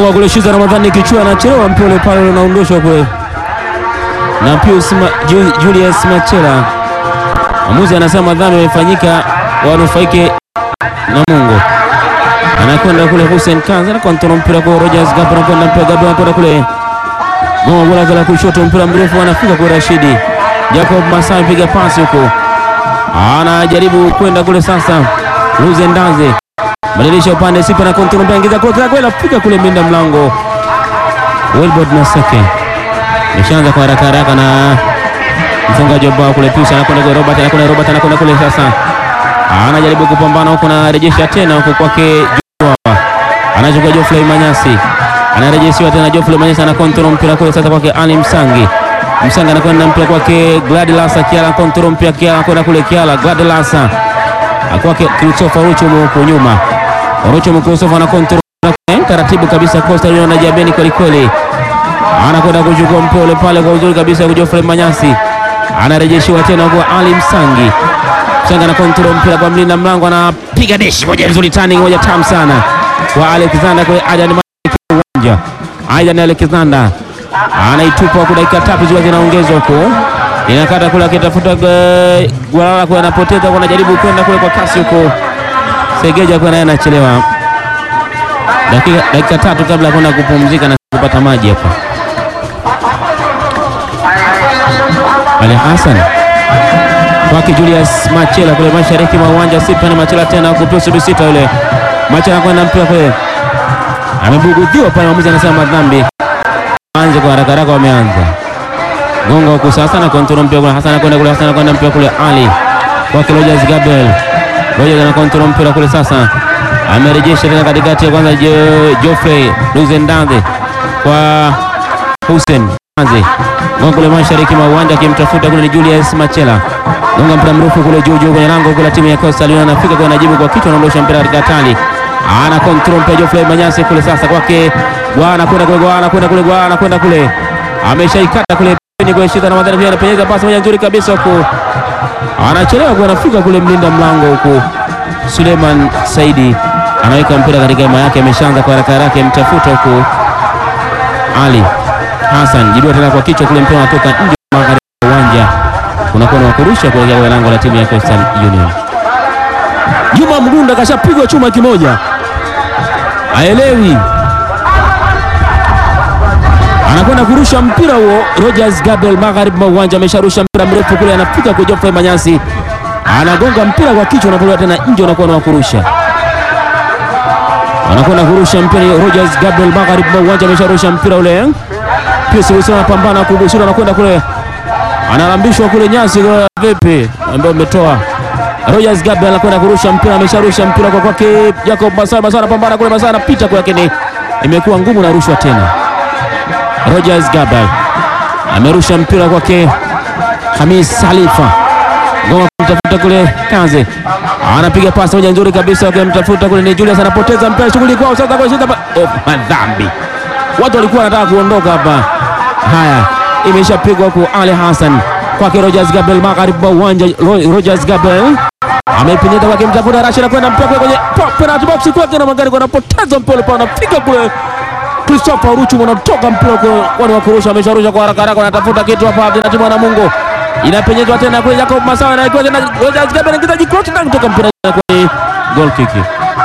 Gonga kule Shiza Ramadhani kichwa anachelewa mpira ule pale unaondoshwa kule na Pius Ma, Ju, Julius Machela. Mwamuzi anasema dhambi imefanyika, wanufaike na Mungu. Anakwenda kule Hussein Kanza anakontrola mpira kwa Rogers Gabo, anakwenda mpira Gabo, anakwenda kule Gonga bola kala kushoto, mpira mrefu anafika kwa Rashidi Jacob Masai, piga pasi huko, anajaribu kwenda kule sasa. Luze Ndaze badilisha upande, sipa na kontrol mpira, ingiza kule kwa fika kule minda mlango. Wilbert Naseke meshaanza kwa haraka haraka na mfungaji wa bao kule Pius anakwenda kwa Robert, anakwenda Robert, anakwenda kule sasa, anajaribu kupambana huko na rejesha tena huko kwake Joshua, anachukua Geoffrey Manyasi, anarejeshiwa tena Geoffrey Manyasi, ana kontrol mpira kule sasa kwake Ali Msangi, Msangi anakwenda mpira kwake Gladilasa Kiala, kontrol mpira Kiala, anakwenda kule Kiala, Gladilasa kwake Christopher Ruchumu huko nyuma, Ruchumu Christopher ana kontrol taratibu kabisa, Costa Union anajabeni kweli kweli anakwenda kuchukua mpira ule pale kwa uzuri kabisa kwa Geoffrey Manyasi, anarejeshiwa tena kwa Ali Msangi. Msangi ana kontrol mpira kwa mlinda mlango, anapiga deshi moja nzuri, turning moja tamu sana kwa Alexander kwa Adan uwanja. Adan Alexander anaitupa kwa dakika tatu zikiwa zinaongezwa huko, inakata kule akitafuta Gwalala kwa anapoteza kwa, anajaribu kwenda kule kwa kasi huko, Segeja kwa naye anachelewa dakika, dakika tatu kabla ya kwenda kupumzika na kupata maji hapa. Ali Hassan kwake Julius Machela kule mashariki mwa uwanja Sipani Machela tena huko Pius Bisita yule Machela kwenda mpira kule, amebugudhiwa pale, mwamuzi anasema madhambi. Anze kwa haraka haraka, wameanza gonga huko sasa na kontrol mpira kule, Hassan kwenda kule, Hassan kwenda mpira kule, Ali kwake Rogers Gabriel, Rogers ana kontrol mpira kule sasa amerejesha tena katikati ya kwanza Geoffrey Luzendande kwa Hussein Anze gonga kule mashariki mwa uwanja akimtafuta kule ni Julius Machela gonga mpira mrefu kule juu juu kwenye lango kule timu ya Coastal Union anafika kwa anajibu kwa kichwa anaondosha mpira katika hatari ana control mpira Geoffrey Manyasi kule sasa kwake Bwana kwenda kule Bwana kwenda kule Bwana kwenda kule ameshaikata kule pembeni kwa shida na madhara pia anapenyeza pasi moja nzuri kabisa huko anachelewa kwa anafika kule mlinda mlango huko Suleiman Saidi anaweka mpira katika hema yake, ameshaanza kwa haraka haraka mtafuta huko Ali Hassan jidua tena kwa kichwa kule, mpira unatoka nje magharibi ya uwanja, unakuwa na kurusha kuelekea kwa lango la timu ya Coastal Union. Juma Mgunda kashapigwa chuma kimoja, aelewi, anakwenda kurusha mpira huo. Rogers Gabriel magharibi mwa uwanja amesharusha mpira mrefu kule, anafika kwa Geoffrey Manyasi, anagonga mpira kwa kichwa, unapolewa tena nje, unakuwa na kurusha anakwenda kurusha mpira Rogers Gabriel magharibi mwa uwanja amesharusha mpira ule. Pius Wilson anapambana kugusura, anakwenda kule, analambishwa kule nyasi vipi, ambao umetoa. Rogers Gabriel anakwenda kurusha mpira, amesharusha mpira kwa kwake Jacob Masai. Masai anapambana kule, Masai anapita kwa, lakini imekuwa ngumu na rushwa tena. Rogers Gabriel amerusha mpira kwake Hamis Halifa Ngoma kumtafuta kule Kaze anapiga pasi moja nzuri kabisa, akimtafuta kule ni Julius, anapoteza mpira, shughuli kwao sasa kwa shida. Oh, madhambi, watu walikuwa wanataka kuondoka hapa. Haya, imeshapigwa kwa Ali Hassan kwake Rogers Gabriel magharibi mwa uwanja. Rogers Gabriel amepenyeza kwake, mtafuta Rashid kwenda mpira kwenye penalty box kwake, na magari wanapoteza mpira pale, anafika kule Christopher Ruchu, anatoka mpira kwa wa kurusha, amesharusha kwa haraka haraka, anatafuta kitu hapa na timu ya Namungo inapenyezwa tena kule Jacob Masawa na tena Rogers Gabriel anaingiza jikoti na kutoka mpira kwa goal kick.